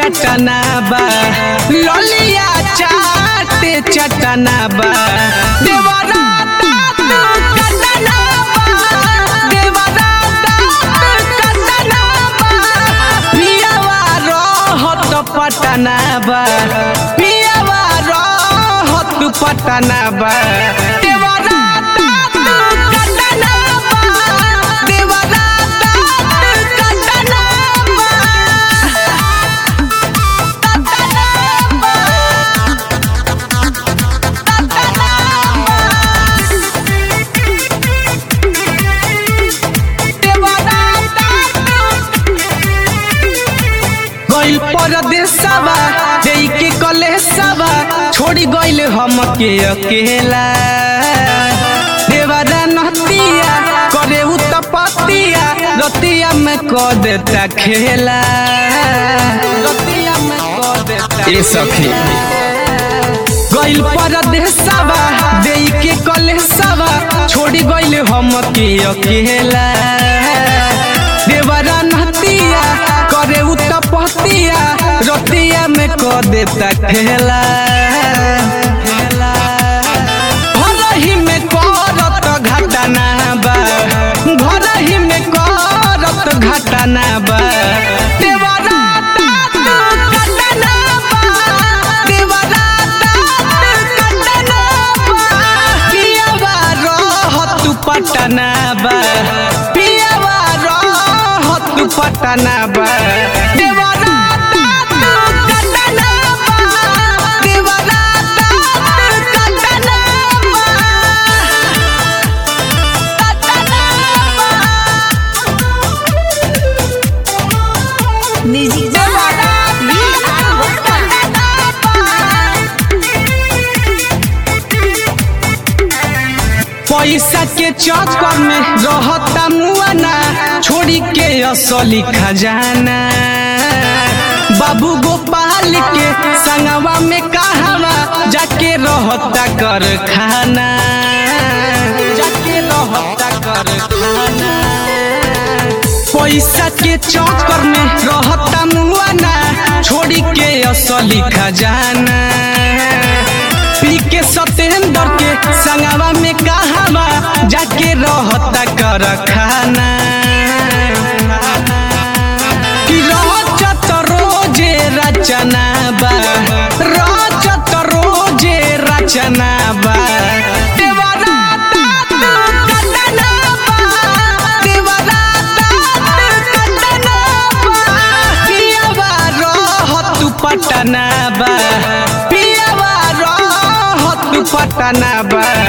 चटना बा ललिया चाटे चटना बा देवरा दांत कटना बा देवरा दांत कटना बा पियावा रहत पटना बा पियावा रहत पटना बा देवरा दांत कटना बा देवरा दांत कटना बा गइल परदेसवा देई के कलेसवा छोड़ी गइल हमके अकेला देवरा नहतिया करे उ तपतिया रतिया में क देता खेला रतिया में क देता ए सखी गइल परदेसवा देई के कलेसवा छोड़ी गइल हमके अकेला देवरा नहतिया करे उ तपतिया रतिया में क देता खेला घरही में करत घटना बा घरही में करत घटना बा देवरा दांत कटना बा देवरा दांत कटना बा पियावा रहत पटना बा पियावा रहत पटना बा देवरा दांत कटना बा देवरा दांत कटना बा म्यूजिक वी आर वर्मा पैसा के चक्कर में रहता मुआना छोड़ी के असली खजाना बाबू गोपाल के संगवा में कहवा जाके रहता कर खाना जाके रहता कर खाना पैसा के चक्कर में रहता मुआना छोड़ी के असली खजाना पी के सतेंद्र के संगवा में कहवा जाके रहता कर खाना कि रचत रोजे रचना बा रचत रोजे रचना बा देवरा दांत कटना बा देवरा दांत कटना बा पियावा रहत पटना बा पियावा रहत पटना बा